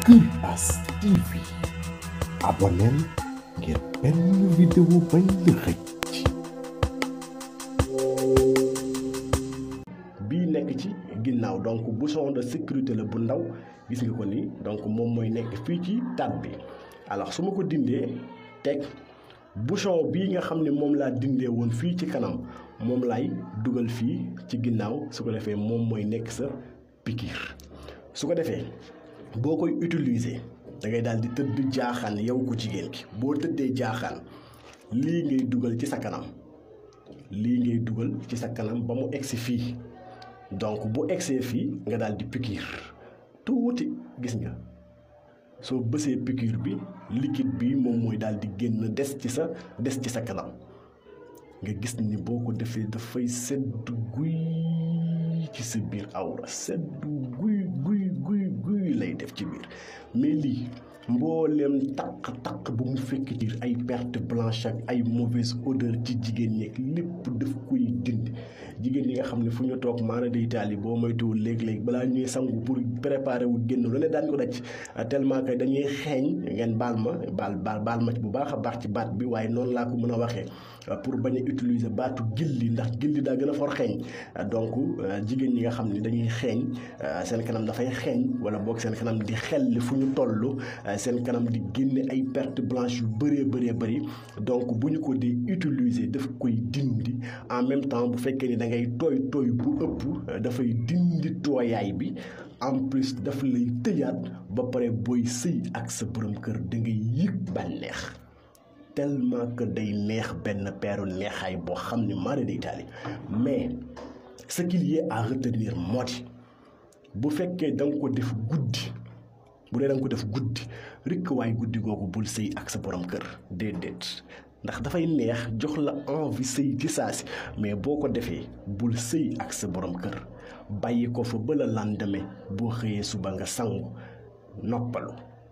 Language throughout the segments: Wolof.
Kër As TV abonneel ngir benn vidéo bañ la xëcc bii nekk ci ginnaaw donc bouchon de sécurité la bu ndaw gis nga ko nii donc moom mooy nekk fii ci tat bi alors su ma ko dindee teg bouchon bii nga xam ne moom laa dindee woon fii ci kanam moom laay dugal fii ci ginnaaw su ko defee moom mooy nekk sa piqûre su ko defee boo koy utiliser da ngay daal di tëdd jaaxaan yow ko jigéen ki boo tëddee jaaxaan lii ngay dugal ci sa kanam lii ngay dugal ci sa kanam ba mu egsi fii donc bu egsee fii nga daal di piqûre tuuti gis nga soo bësee piqûre bi liquide bi moom mooy daal di génn des ci sa des ci sa kanam nga gis ni boo ko defee dafay sedd guy ci sa biir awra sedd guy guy guy guy lay def ci biir mais lii mbooleem taq-taq bu mu fekk ci ay perte blanche ak ay mauvaise odeur ci jigéen ñeeg lépp daf koy dindi jigéen ñi nga xam ne fu ñu toog maana day taali boo moytuwul léeg-léeg balaa ñuy sangu pour préparer wu génn lu ne daan ko daj tellement que dañuy xeeñ ngeen baal ma baal baal baal ma bu baax a baax ci baat bi waaye noonu laa ko mën a waxee pour bañ a utiliser baatu gilli ndax gilli daa gën a for xeeñ donc jigéen ñi nga xam ne dañuy xeeñ seen kanam dafay xeeñ wala boog seen kanam di xelli fu ñu toll seen kanam di génne ay perte blanche yu bëree bëree bëri donc bu ñu ko di utiliser daf koy dindi en même temps bu fekkee ni da ngay tooy tooy bu ëpp dafay dindi tooyaay bi en plus daf lay tëjaat ba pare booy sëy ak sa borom kër da ngay yëg bànneex tellement que day neex benn peeru neexaay boo xam ni mara day taali mais ce qu'il y a à retenir moo di bu fekkee da nga ko def guddi bu dee da nga ko def guddi rikk waay guddi googu bul sëy ak sa borom kër déedéet ndax dafay neex jox la envie sëy ci saa si mais boo ko defee bul sëy ak sa borom kër bàyyi ko fa ba la lendemain boo xëyee suba nga sangu noppalu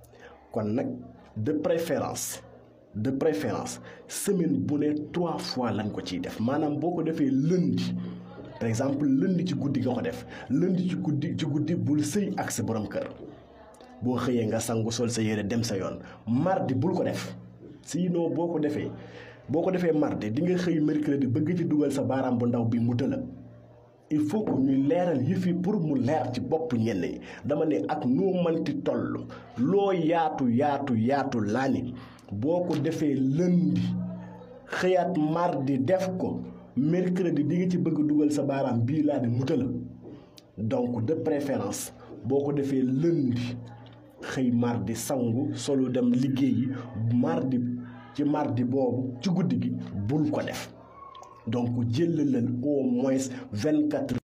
kon nag de préférence de préférence semaine bu ne trois fois lañ ko ciy def maanaam boo ko defee lundi par exemple lundi ci guddi nga ko def lundi ci guddi ci guddi bul sëy ak sa borom kër boo xëyee nga sangu sol sa yére dem sa yoon mardi bul ko def sinon boo ko defee boo ko defee mardi di nga xëy mercredi bëgg ci dugal sa baaraam bu ndaw bi mu tëla il faut que ñuy leeral yëf yi pour mu leer ci bopp ñenn ñi dama ne ak noo manti toll loo yaatu yaatu yaatu laa ni boo ko defee lundi xëyaat mardi def ko mercredi di nga ci bëgg dugal sa baaraam bii laa ne mu tëla donc de préférence boo ko defee lundi xëy mardi sangu solo dem liggéeyi mardi ci mardi boobu ci guddi gi bul ko def donc jëlalal au moins vingt quatre